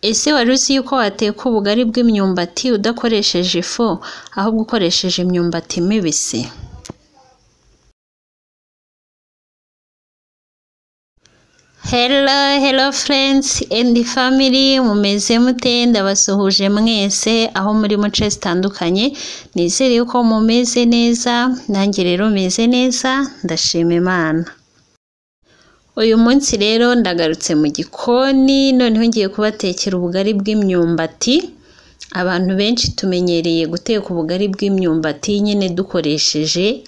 Ese wari uzi yuko wateka ubugari bw'imyumbati udakoresheje ifu, ahubwo ukoresheje imyumbati mibisi? Hello, hello friends and family, mumeze mute? Ndabasuhuje mwese aho muri mu nce zitandukanye, nizere yuko mumeze neza, nanjye rero meze neza, ndashima Imana. Uyu munsi rero ndagarutse mu gikoni, noneho ngiye kubatekera ubugari bw'imyumbati. Abantu benshi tumenyereye guteka ubugari bw'imyumbati nyine dukoresheje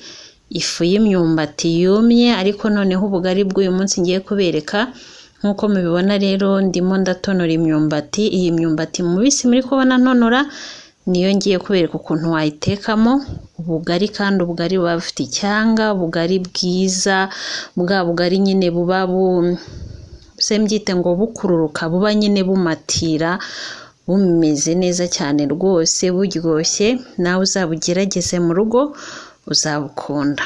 ifu y'imyumbati yumye, ariko noneho ubugari bw'uyu munsi ngiye kubereka, nk'uko mubibona rero ndimo ndatonora imyumbati, iyi myumbati mubisi muri kubona ntonora, niyo ngiye kubereka ukuntu wayitekamo ubugari kandi ubugari buba bufite icyanga, ubugari bwiza, bwa bugari nyine buba bu se mbyite ngo bukururuka, buba nyine bumatira, bumeze neza cyane rwose buryoshye, nawe uzabugerageze mu rugo uzabukunda.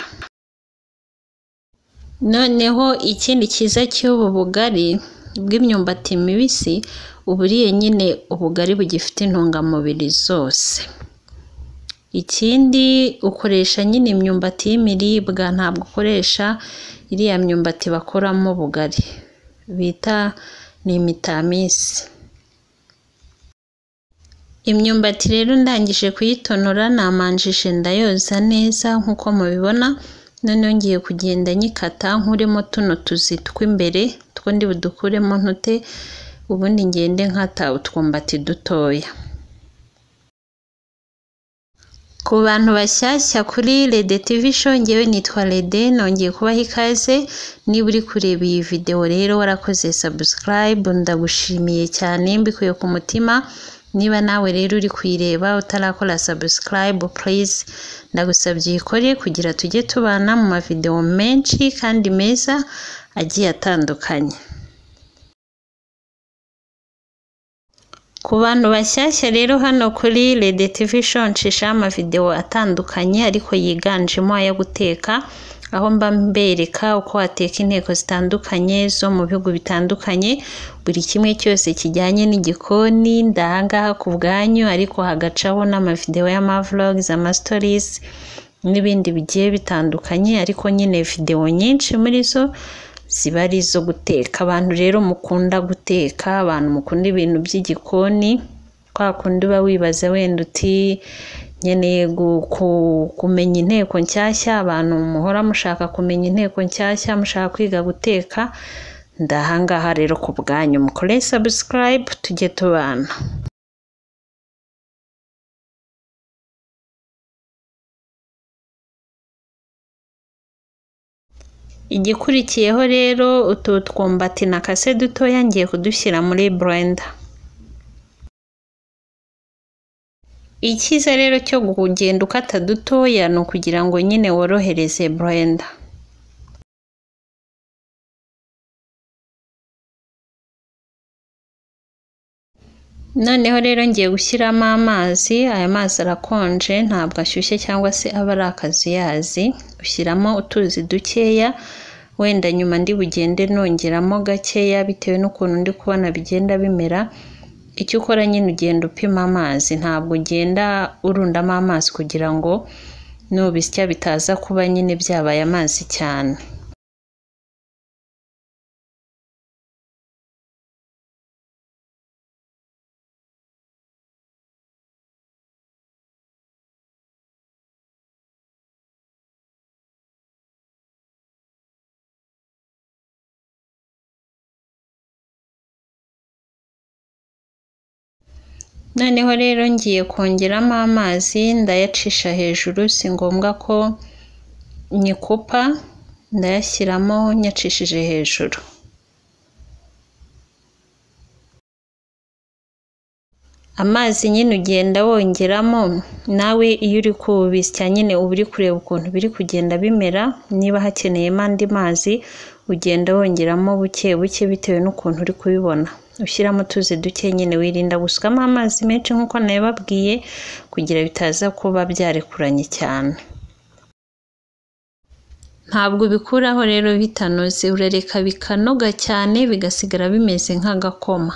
Noneho ikindi cyiza cy'ubu bugari bw'imyumbati mibisi, uba uriye nyine ubugari bugifite intungamubiri zose. Ikindi ukoresha nyine imyumbati y'imiribwa, ntabwo ukoresha iriya myumbati bakoramo ubugari bita ni imitamisi. Imyumbati rero ndangije kuyitonora namanjije ndayoza neza nk'uko mubibona, noneho ngiye kugenda nyikata nkuremo tuno tuzi tw'imbere, utwo ndi budukuremo ntute, ubundi ngende nkata utwumbati dutoya. Ku bantu bashyashya kuri Rede TV show, njyewe nitwa Rede, nongeye kubaha ikaze, niba uri kureba iyi video rero warakoze subscribe, ndagushimiye cyane mbikuye ku mutima, niba nawe rero uri kuyireba utarakora subscribe please, ndagusabye uyikore kugira tujye tubana mu mavideo menshi kandi meza agiye atandukanye. Ku bantu bashyashya rero hano kuri Rede TV show nshishaho amavideo atandukanye ariko yiganjemo ayo guteka, aho mba mbereka uko wateka inteko zitandukanye zo mu bihugu bitandukanye, buri kimwe cyose kijyanye n'igikoni, ndaha ngaha ku bwanyu ariko hagacaho n'amavideo y'amavlogs, amastories n'ibindi bigiye bitandukanye ariko nyine video nyinshi muri zo ziba ari izo guteka. Abantu rero mukunda guteka, abantu mukunda ibintu by'igikoni, kwa kundi uba wibaza wenda uti nkeneye kumenya inteko nshyashya, abantu muhora mushaka kumenya inteko nshyashya, mushaka kwiga guteka, ndaha ngaha rero ku bwanyu, mukore subscribe tujye tubana. Igikurikiyeho rero utu twumbati nakase dutoya ngiye kudushyira muri blender. Icyiza rero cyo kugenda ukata dutoya ni ukugira ngo nyine worohereze blender. Noneho rero ngiye gushyiramo amazi, aya mazi arakonje ntabwo ashyushye cyangwa se aba ari akazuyazi, ushyiramo utuzi dukeya, wenda nyuma ndi bugende nongeramo gakeya bitewe n'ukuntu ndi kubona bigenda bimera, icyo ukora nyine ugenda upima amazi, ntabwo ugenda urundamo amazi kugira ngo nubisya bitaza kuba nyine byabaye amazi cyane. Noneho rero ngiye kongeramo amazi ndayacisha hejuru, si ngombwa ko nyikupa, ndayashyiramo nyacishije hejuru. Amazi nyine ugenda wongeramo, nawe iyo uri kubisya nyine uba uri kureba ukuntu biri kugenda bimera, niba hakeneyemo andi mazi ugenda wongeramo buke buke bitewe n'ukuntu uri kubibona. Ushyiramo utuzi duke nyine wirinda gusukamo amazi menshi nk'uko nabibabwiye kugira bitaza kuba byarekuranye cyane. Ntabwo ubikuraho rero bitanoze, urareka bikanoga cyane bigasigara bimeze nk'agakoma.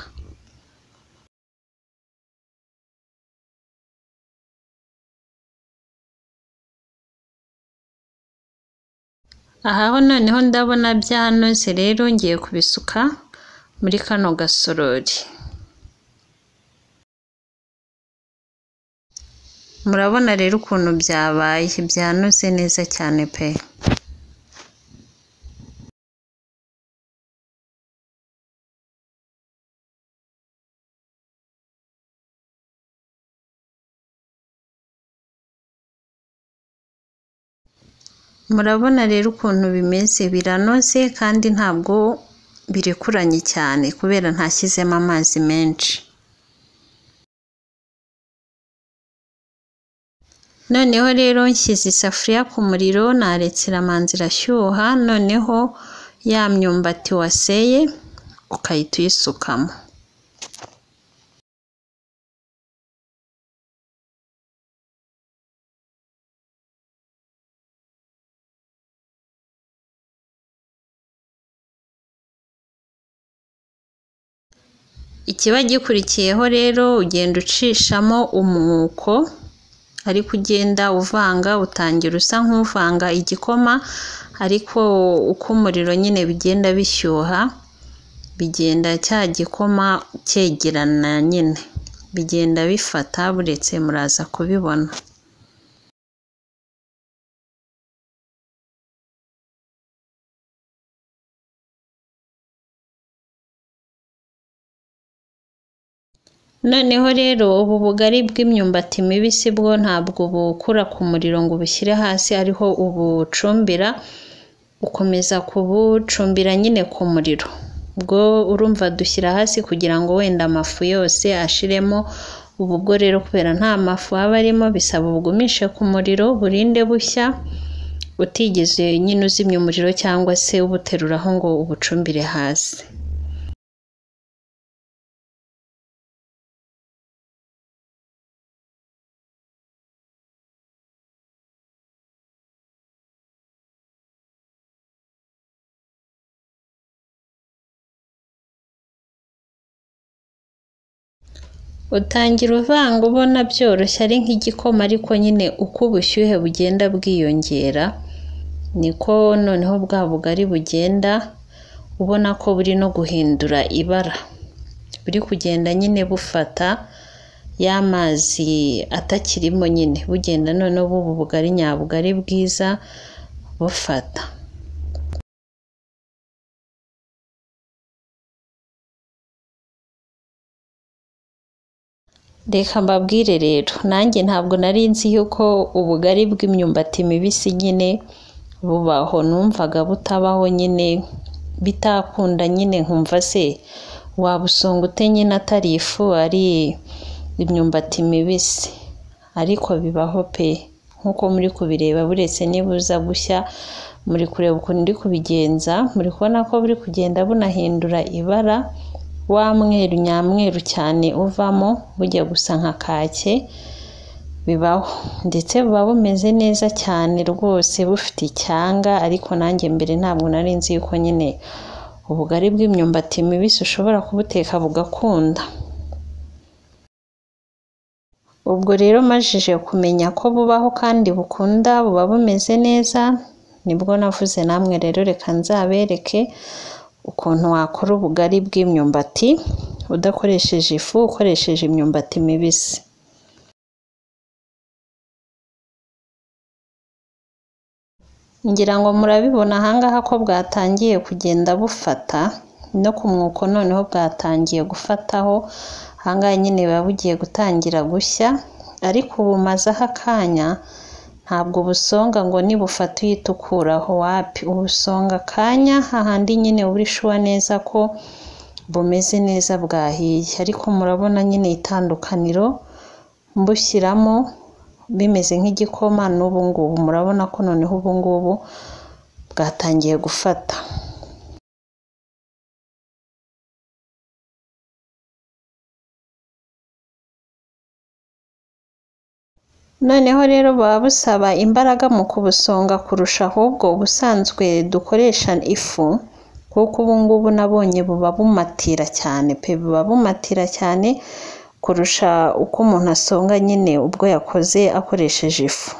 aha ho noneho ndabona byanoze rero ngiye kubisuka muri kano gasorori murabona rero ukuntu byabaye byanoze neza cyane pe murabona rero ukuntu bimeze biranoze kandi ntabwo birekuranye cyane kubera ntashyizemo amazi menshi noneho rero nshyize isafuriya ku muriro naretse iramanza irashyuha noneho ya myumbati waseye ukahita uyisukamo ikiba gikurikiyeho rero ugenda ucishamo umwuko ariko ugenda uvanga utangira usa nk'uvanga igikoma ariko uko umuriro nyine bigenda bishyuha bigenda cya gikoma cyegerana nyine bigenda bifata buretse muraza kubibona noneho rero ubu bugari bw'imyumbati mibisi bwo ntabwo bukura ku muriro ngo ubushyire hasi ariho ubucumbira ukomeza kubucumbira nyine ku muriro ubwo urumva dushyira hasi kugira ngo wenda amafu yose ashiremo ubu bwo rero kubera nta mafu aba arimo bisaba ubugumishe ku muriro burinde bushya utigeze nyine uzimya umuriro cyangwa se ubuteruraho ngo ubucumbire hasi utangira uvanga ubona byoroshye ari nk'igikoma ariko nyine uko ubushyuhe bugenda bwiyongera niko noneho bwa bugari bugenda ubona ko buri no guhindura ibara buri kugenda nyine bufata y'amazi atakirimo nyine bugenda noneho buba ubugari nyabugari bwiza bufata reka mbabwire rero nanjye ntabwo nari nzi yuko ubugari bw'imyumbati mibisi nyine bubaho numvaga butabaho nyine bitakunda nyine nkumva se wabusonga ute nyine atari ifu ari imyumbati mibisi ariko bibaho pe nk'uko muri kubireba buretse nibuza gushya muri kureba ukuntu ndi kubigenza muri kubona ko buri kugenda bunahindura ibara wa mweru nyamweru cyane uvamo bujya gusa nka kake bibaho ndetse buba bumeze neza cyane rwose bufite icyanga ariko nanjye mbere ntabwo nari nzi yuko nyine ubugari bw'imyumbati mibisi ushobora kubuteka bugakunda ubwo rero majije kumenya ko bubaho kandi bukunda buba bumeze neza nibwo navuze namwe rero reka nzabereke ukuntu wakora ubugari bw'imyumbati udakoresheje ifu ukoresheje imyumbati mibisi ngira ngo murabibona ahangaha ko bwatangiye kugenda bufata no ku mwuko noneho bwatangiye gufataho ahangaha nyine buba bugiye gutangira gushya ariko bumazeho akanya ntabwo busonga ngo nibufata uhita ukuraho wapi ubusonga akanya hahandi nyine uri shuwa neza ko bumeze neza bwahiye ariko murabona nyine itandukaniro mbushyiramo bimeze nk'igikoma n'ubu ngubu murabona ko noneho ubu ngubu bwatangiye gufata noneho rero buba busaba imbaraga mu kubusonga kurusha ahubwo ubusanzwe dukoresha ifu kuko ubu ngubu nabonye buba bumatira cyane pe buba bumatira cyane kurusha uko umuntu asonga nyine ubwo yakoze akoresheje ifu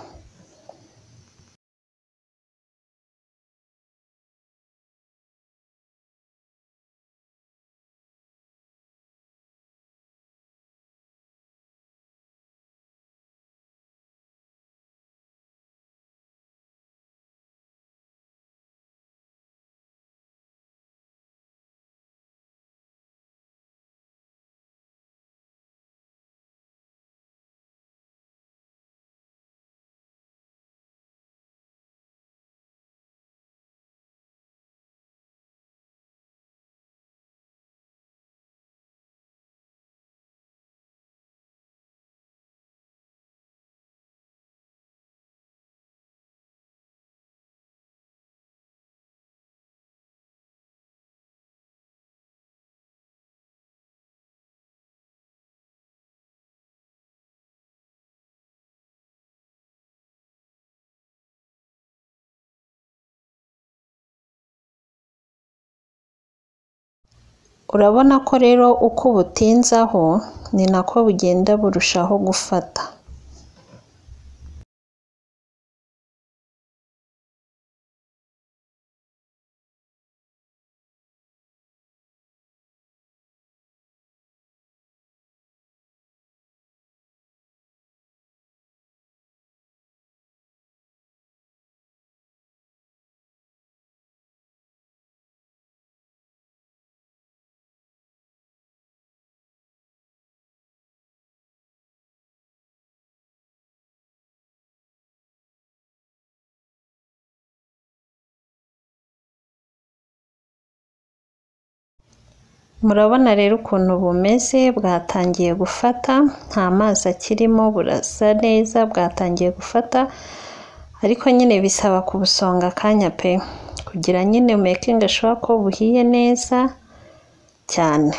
urabona ko rero uko ubutinzaho ni nako bugenda burushaho gufata murabona rero ukuntu bumeze bwatangiye gufata nta mazi akirimo burasa neza bwatangiye gufata ariko nyine bisaba kubusonga akanya pe kugira nyine mekingi ashobora ko buhiye neza cyane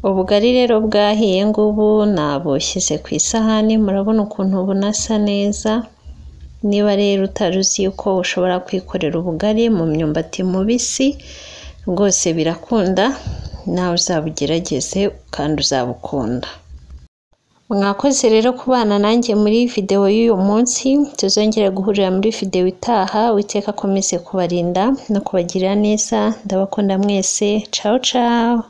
ubugari rero bwahiye ngubu nabushyize ku isahani murabona ukuntu bunasa neza niba rero utari uzi yuko ushobora kwikorera ubugari mu myumbati mubisi rwose birakunda nawe uzabugerageze kandi uzabukunda mwakoze rero kubana nanjye muri videwo y'uyu munsi tuzongere guhurira muri videwo itaha witeka akomeze kubarinda no kubagirira neza ndabakunda mwese cawu cawu